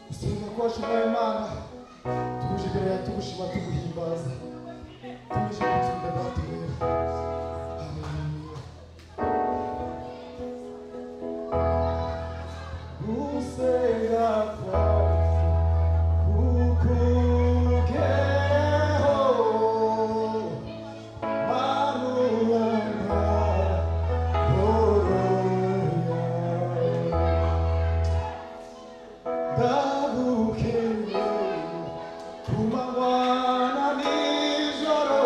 gusenga kwacu nawe mana tuje imbere yawe tugushima tuguhimbaza tuje gutsinda data wera haleluya gusenga kwacu kukugeho manurana horoya ndagukeye kumanywana nijoro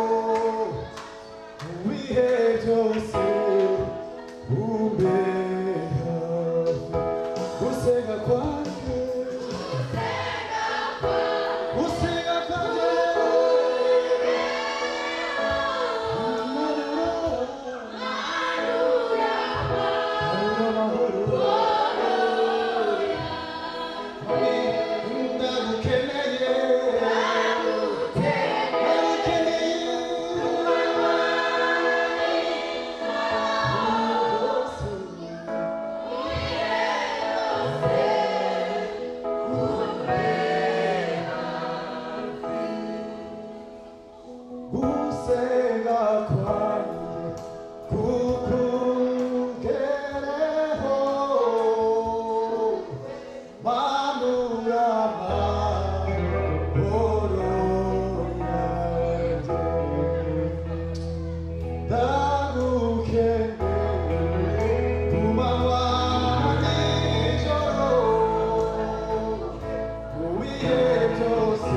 mu bihe byose umbeha gusenga kwanjye gusenga kwanjye ndagukeneye gusenga kwanjye kukugereho manura amahoro yanjye ndagukeneye ku manywa nijoro mu bihe byose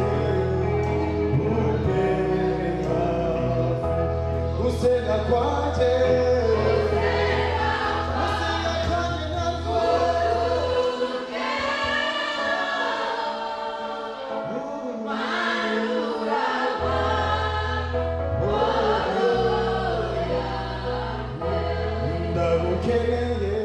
umbeha gusenga kwanjye gusenga kwanjye ntabwo ndagukeneye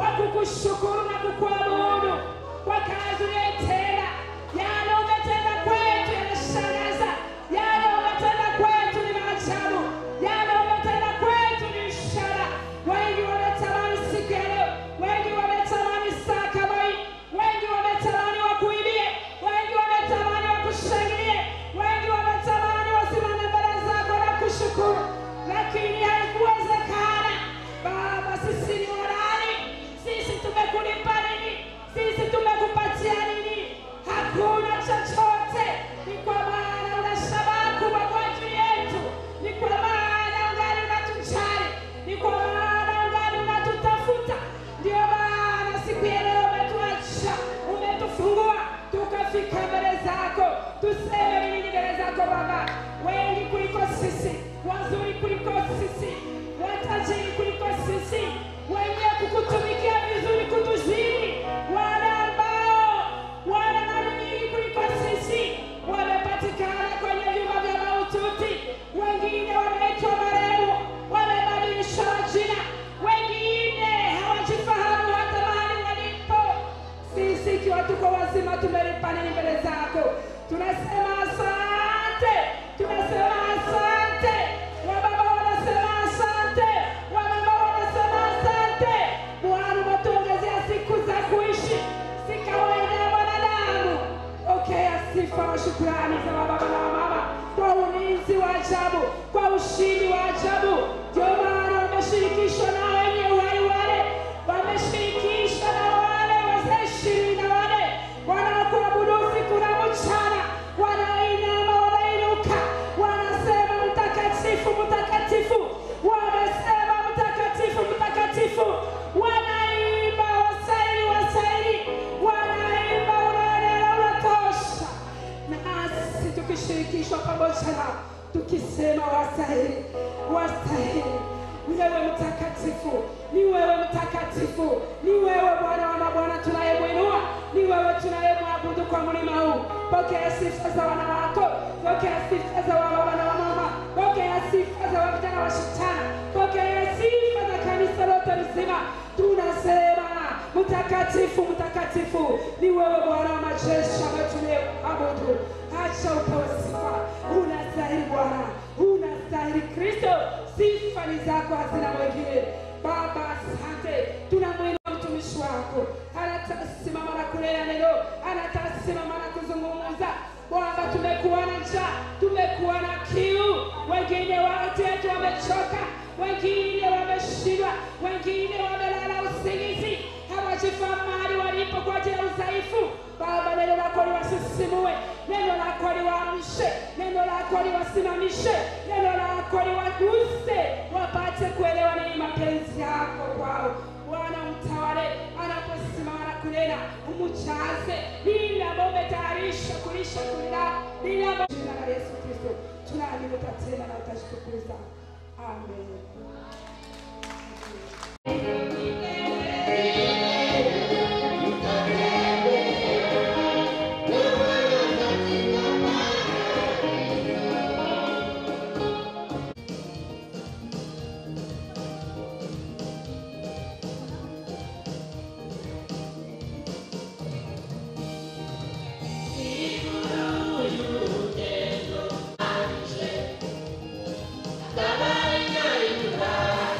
kwa kukushukuru na kukuabudu kwa kazi uliyotenda. Yale umetenda kwetu yanashangaza, yale umetenda kwetu ni maajabu, yale umetenda kwetu ni ishara. Wengi wametamani siku ya leo, wengi wametamani saa kama hii, wengi wametamani wakuibie, wengi wametamani wakushangilie, wengi wametamani wasimame mbele zako na kushukuru, lakini haikuwezekana. Baba, sisi ni wanani? Sisi tumekulipa nini? Sisi tumekupatia nini? Hakuna chochote. Ni kwa maana una shabaha kubwa kwa ajili yetu, ni kwa maana ungali unatujali, ni kwa maana ungali unatutafuta. Ndio maana siku ya leo umetuacha, umetufungua, tukafika mbele zako. Tuseme nini mbele zako Baba? Wengi kuliko sisi, wazuri kuliko sisi, watajiri kuliko sisi, wenye kukutumikia vizuri kutuzidi, wale ambao wana mali nyingi kuliko sisi wamepatikana kwenye vyumba vya maututi, wengine wameitwa marehemu, wamebadilisha majina, wengine hawajifahamu hata mahali walipo. Sisi ikiwa tuko wazima tumelipa nini mbele zako? Tunasema asante, tunasema asante. Wababa wanasema asante, wamama wanasema asante. Bwana umetuongezea siku za kuishi, si kawaida ya wanadamu. Pokea sifa na shukrani za wababa na wamama kwa ulinzi wa ajabu, kwa ushindi wa ajabu. Ndio maana wameshirikishwa na wenye uhai wale, wameshirikishwa na wale wazee ishirini na wane wanaokuabudu usiku na mchana, wanainama, wanainuka, wanasema mtakatifu, mtakatifu, wamesema mtakatifu, mtakatifu, wanaimba wasaili, wasaili, wanaimba unaenea, unatosha nasi tukishirikishwa pamoja nao tukisema wastahili, wastahili. Ni wewe mtakatifu, ni wewe mtakatifu, ni wewe Bwana wa mabwana tunayemwinua, ni wewe tunayemwabudu kwa mlima huu. Pokea sifa za wana wako, pokea sifa za wababa na wamama, pokea sifa za wavijana wasichana, pokea sifa za kanisa lote mzima. Tunasema mtakatifu, mtakatifu ni wewe Bwana wa majeshi ambaye tunayeabudu. Acha upewe sifa, unastahili Bwana, unastahili Kristo, sifa ni zako, hazina mwingine. Baba, asante, tunamwinua mtumishi wako, anatasimama na kulea neno, anatasimama na kuzungumza. Bwana, tumekuwa na njaa, tumekuwa na kiu, wengine wetu wamechoka, wengine wameshindwa, wengine wamelala usingizi, hawajifahamu mahali walipo kwa ajili ya udhaifu. Baba, neno lako liwasisimue, neno lako liwaamshe, neno lako liwasimamishe, neno lako liwaguse, wapate kuelewa nini mapenzi yako kwao. Bwana, mtawale anaposimama na kunena, umjaze lile ambalo umetayarisha kulisha kulila lile ambalo jina la Yesu Kristo tunaamini utatenda na utashitukuza. Amen. Baba ina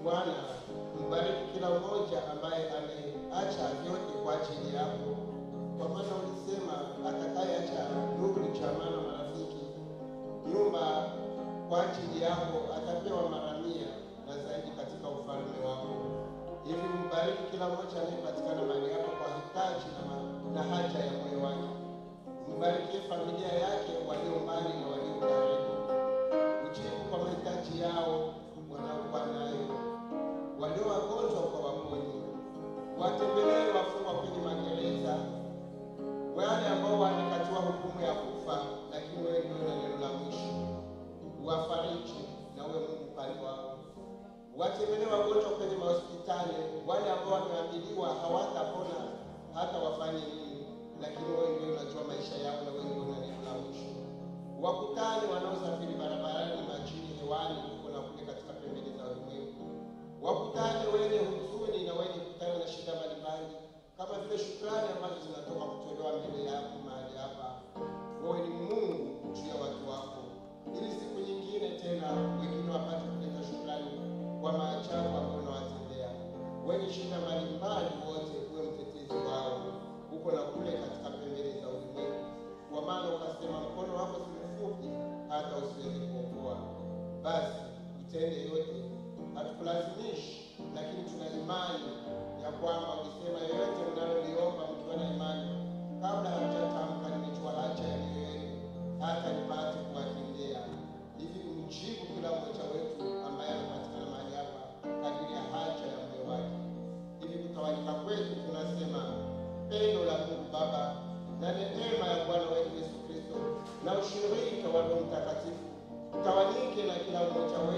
Bwana mbariki kila mmoja ambaye ameacha vyote kwa ajili yako, kwa maana ulisema atakayeacha ndugu, jamaa na marafiki, nyumba kwa ajili yako atapewa mara mia na zaidi katika ufalme wako. Hivi mbariki kila mmoja anayepatikana mahali hapa kwa hitaji na, ma- na haja ya moyo wake. Mbarikie familia yake, walio mbali na walio karibu. Ujibu kwa mahitaji yao wanaokuwa nayo, walio wagonjwa kwa waponye, watembelee wafungwa kwenye magereza, wale ambao wamekatiwa hukumu ya kufa, lakini wewe ndio na neno la mwisho. Uwafariji na uwe Mungu upande wao. Watembelee wagonjwa kwenye mahospitali, wale ambao wameambiliwa hawatapona hata wafanye nini, lakini wewe ndio unajua maisha yao na wewe ndio una neno la mwisho. Wakutane wanaosafiri barabarani, majini, hewani, huko na kule katika pembeni za ulimwengu. Wakutane wenye huzuni na wenye kutana na shida mbalimbali, kama vile shukrani ambazo zinatoka kutolewa mbele yako mahali hapa. Wewe ni Mungu juu ya watu wako, ili siku nyingine tena wengine wapate kuleta shukrani kwa maajabu ambayo unawatendea. Wenye shida mbalimbali wote, uwe mtetezi wao huko na kule katika pembeni za ulimwengu, kwa maana ukasema mkono wako si mfupi hata usiweze kuokoa. Basi utende yote, hatukulazimishi, lakini tuna imani ya kwamba ulisema yoyote mnaloliomba mkiwa na imani, kabla hamjatamka, nimejua haja ya mioyo yenu, hata nipate kuwatendea. Hivi kumjibu kila mmoja wetu ambaye anapatikana mahali hapa kadiri ya haja ya moyo wake. Hivi kutawanyika kwetu tunasema pendo la Mungu Baba na neema ya Bwana wetu Yesu Kristo na ushirika wa Roho Mtakatifu tawanyike na kila mmoja